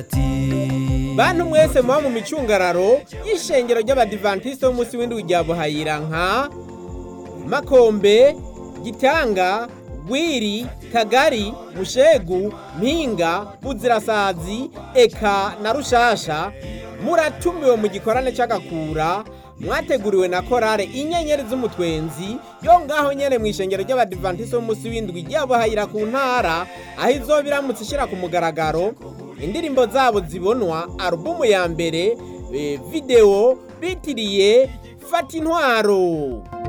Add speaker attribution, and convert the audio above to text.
Speaker 1: bantu mwese muba mu micungararo y'ishengero ry'abadivantisite b'umunsi w'indwi rya buhayira nka makombe gitanga gwiri kagari mushegu mpinga buzirasazi eka na rushasha muratumiwe mu gikorane c'agakura mwateguriwe na korale inyenyeri z'umutwenzi yo ngaho nyene mu ishengero ry'abadivantisite b'umunsi w'indwi rya buhayira ku ntara aho izoba iramutse ishira ku mugaragaro indirimbo zabo zibonwa alubumu ya mbere eh, video bitiriye fata intwaro